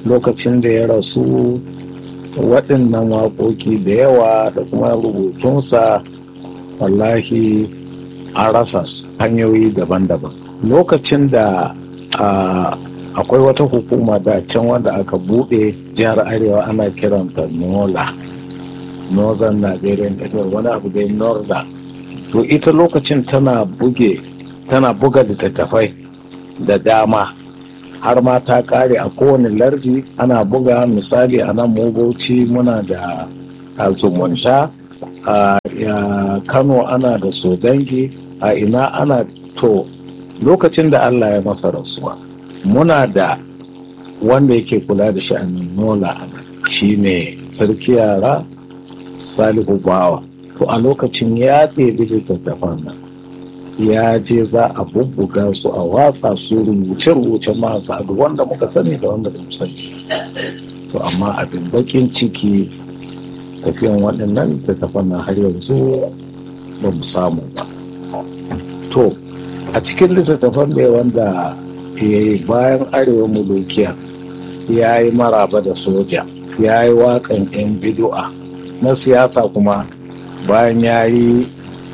lokacin da ya rasu waɗannan waƙoƙi da yawa da kuma rubutunsa wallahi an rasa hanyoyi daban-daban lokacin da akwai wata hukuma da can wanda aka buɗe jihar arewa ana kiranta nola northern nigerian network wani abu dai northern to ita lokacin tana buge tana buga littattafai da dama har ma ta kare a kowane lardi ana buga misali a nan bauchi muna da zumunta a kano ana da sodangi a ina ana to lokacin da allah ya masa rasuwa muna da wanda yake kula da sha'anin nola shi ne sarki yara salihu bawa to a lokacin ya ɗebi littattafan nan ya je za a bubbuga su a watsa su rubuce-rubuce masu adu wanda muka sani da wanda ba sani to amma abin bakin ciki tafiyan waɗannan littattafan nan har yanzu ba mu samu ba to a cikin littattafan da wanda ya yi bayan arewa mulukiya ya yi maraba da soja ya yi waƙan 'yan bidu'a na siyasa kuma bayan ya yi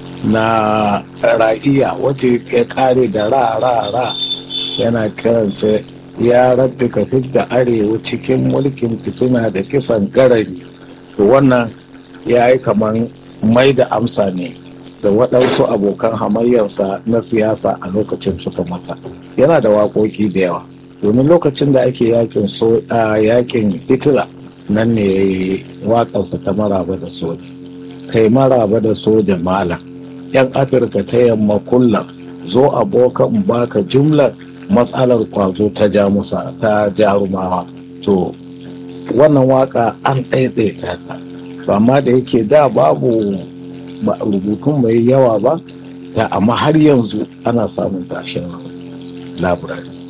na ra'iya wacce ya kare da ra ra ra yana kiranta ya rabbi ka da arewa cikin mulkin fitina da kisan garari to wannan ya yi kamar mai da amsa ne da waɗansu abokan hamayyarsa na siyasa a lokacin suka masa yana da waƙoƙi da yawa domin lokacin da ake yakin so yakin hitler nan ne ya yi waƙarsa ta maraba da soja kai maraba da soja malam yan afirka ta yamma kullum zo abokan baka jumlar matsalar kwazo ta jamusa ta jarumawa to wannan waka an ɗaiɗaita ta amma da yake da babu rubutun mai yawa ba ta amma har yanzu ana samun tashin laburari